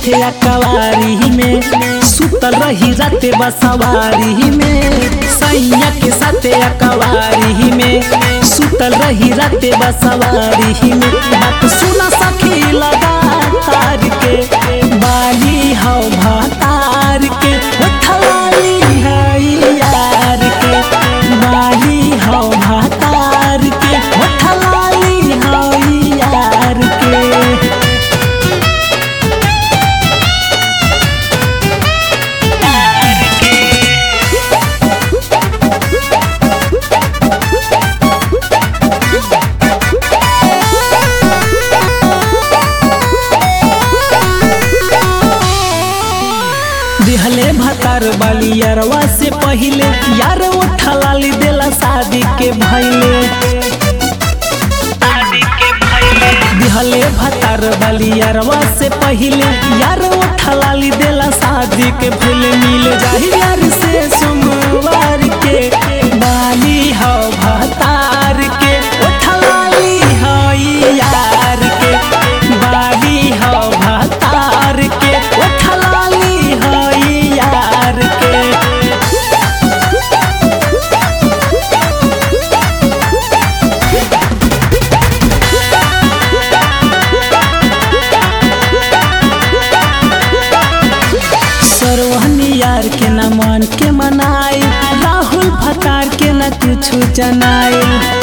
हाथे अकवारी में सुतल रही राते बसवारी में सैया के साथे अकवारी में सुतल रही राते बसवारी में बात सुना सखी लगा तार के बाली हौ भातार के उठवाली है यार के बाली हौ भातार के उठवाली हौ यार के दिहले भतार वाली यारवा से पहिले यार उठा लाली देला शादी के भैले दिहले भतार वाली यारवा से पहिले यार उठा लाली देला शादी के भैले मिल जाही यार से सोमवार के बाली हो भतार के उठा लाली हो यार के बाली हो भतार के उठा लाली हो यार के सरवहनी यार के न मान के मनाए राहुल भतार के न कुछ जनाए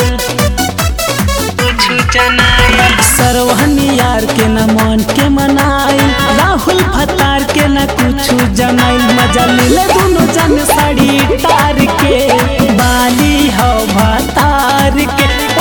सरवहनी यार के न मान के मनाए राहुल भतार के न कुछ जनाए मजा ले दोनों जन साड़ी तार के बाली हो भतार के